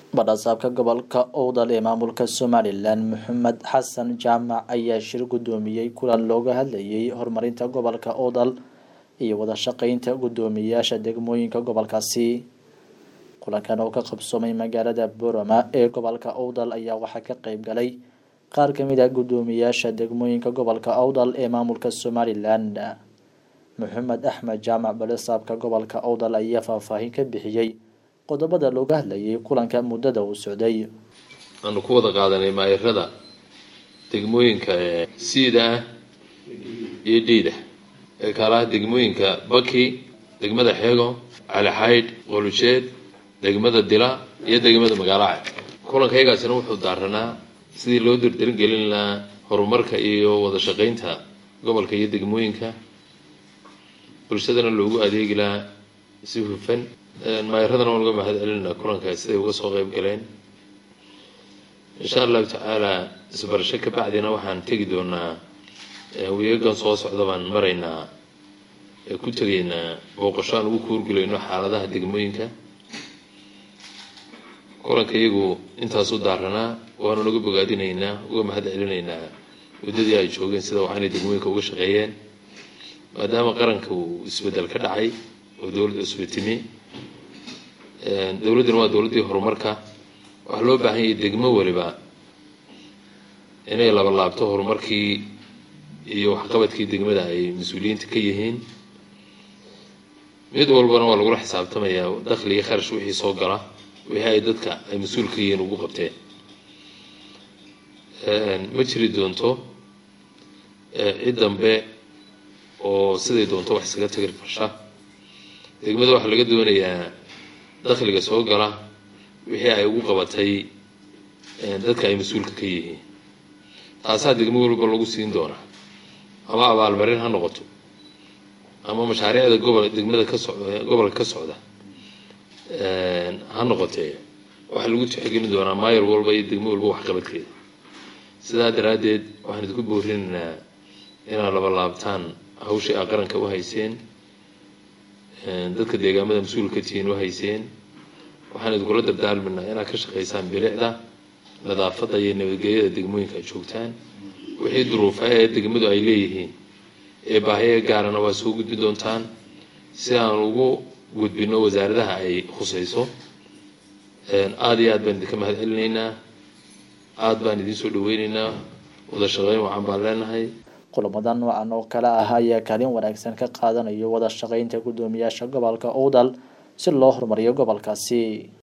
badhasaabka gobolka owdal ee maamulka somalilan maxamed xasan jaamac ayaa shir guddoomiyey kulan looga hadlayay horumarinta gobolka owdal iyo wada shaqeynta guddoomiyayaasha degmooyinka gobolkaasi kulankan oo ka qabsoomay magaalada borama ee gobolka owdal ayaa waxaa ka qeyb galay qaar kamid ah guddoomiyayaasha degmooyinka gobolka owdal ee maamulka somalilan maxamed axmed jaamac badhasaabka gobolka owdal ayaa faahfaahin ka bixiyey qodobada looga hadlayay kulanka muddada uu socday aanu ku wada qaadanay maayarada degmooyinka siida ah iyo dhiida ee kaalaha degmooyinka baki degmada xeego calixaydh qolujeed degmada dila iyo degmada magaalaca kulankayagaasina wuxuu daaranaa sidii loo dirdiringelin lahaa horumarka iyo wada shaqeynta gobolka iyo degmooyinka bulshadana loogu adeegi lahaa si hufan maayaradana waan uga mahad celinaa kulanka siday uga soo qeyb galeen insha allahu tacaala isbarasho ka bacdina waxaan tegi doonaa weegagan soo socda baan maraynaa ku tegaynaa booqasho aan ugu kuurgulayno xaaladaha degmooyinka kulanka iyagu intaasu daaranaa waanu naga bogaadinaynaa uga mahad celinaynaa muddadii ay joogeen sida waxaanay degmooyinka uga shaqeeyeen maadaama qaranka uu isbedel ka dhacay oo dowladda cusba timi dowladduna waa dowladdii horumarka waxaa loo baahan yahay degmo waliba inay labalaabto horumarkii iyo waxqabadkii degmada ay mas-uuliyiinta ka yihiin mid walbana waa lagula xisaabtamayaa dakhli iyo kharash wixii soo gala wixii ay dadka ay mas-uul ka yihiin ugu qabteen ma jiri doonto cid dambe oo siday doonto wax isaga tagir farsha degmada waxaa laga doonayaa dakhliga soo gala wixii ay ugu qabatay dadka ay mas-uulka ka yihiin taasaa degmo walba lagu siin doonaa ama abaalmarin ha noqoto ama mashaariicda gobol degmada ka socda gobolka ka socda ha noqotee waxaa lagu tixgelin doonaa maayar walba iyo degmo walba waxqabadkeeda sidaa daraaddeed waxaan idinku boorinaynaa inaad labalaabtaan hawshii aa qaranka u hayseen dadka deegaamada mas-uulka tihiin u hayseen waxaan idinkula dardaalminaa inaad ka shaqaysaan bilicda nadaafadda iyo nabadgelyada degmooyinka aad joogtaan wixii duruufa ee degmadu ay leeyihiin ee baahiya gaarana waa soo gudbi doontaan si aan ugu gudbino wasaaradaha ay khusayso aada iyo aad baan idinka mahad celinaynaa aada baan idiin soo dhaweyneynaa wada shaqeyn wacan baan leenahay kulamada noocan oo kale ah ayaa kaalin wanaagsan ka qaadanayo wada shaqeynta guddoomiyaasha gobolka owdal si loo horumariyo gobolkaasi